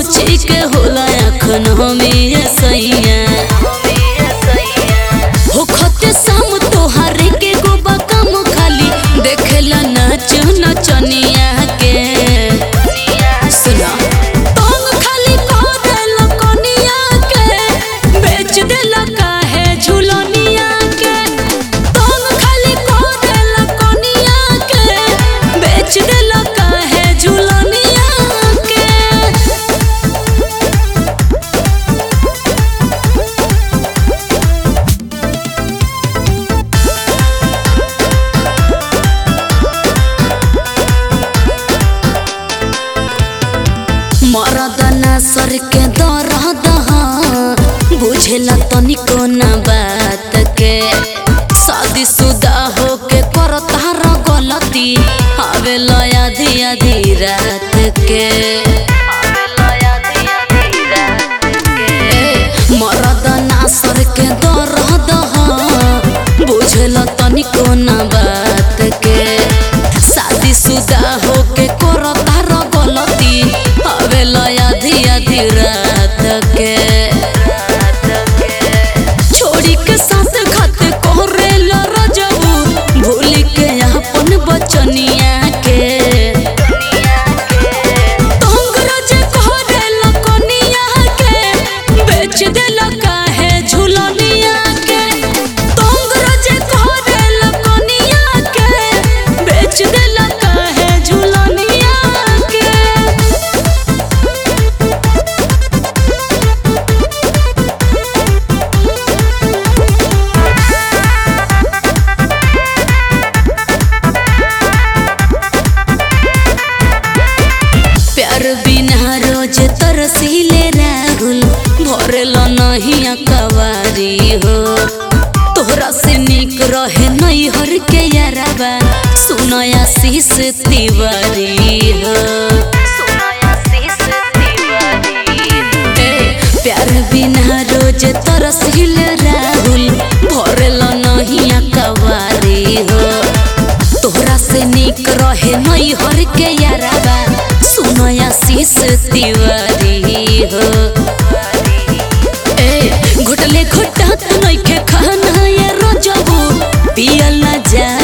सोची के होला अखन हमें सैया हो खते साम तोहारे के गोबा कम खाली देखेला नाच नचनिया के सुना तोंग खाली करेला कनिया के बेच देला काहे झुलनिया के तोंग खाली करेला कनिया के बेच देला काहे झुलनिया के मरदना सर के दर्द बुझेला तनिको ना बात के शादी शुदा होके करता र गलती आवेला आधी आधी रात के ए, मरदना सर के दर्द बुझेला तनिको ना बात के शादी शुदा होके करता र गलती आवेला आधी आधी रात के छोड़ी के साथ खात कोरेला रजबू भूल के अपन बचनिया के तोंग रजे कोरेला कनिया के बेच देला काहे झुलनिया के तोंग रजे कोरेला कनिया के बेच देला काहे झुलनिया के प्यार बिना रोज तरसीले राहुल भरल नहीं कवारी हो तोहरा से निक रहे नहीं हर के याराबा सुनया शीस तिवारी हो ए, प्यार बिना रोज तरसीले राहुल भरल नहीं कवारी हो तोहरा से निक रहे नहीं हर के याराबा सुनया शीस तिवारी हो ए घुटले घुटा तो नइखे खाना ये रोजबू पियल ना जा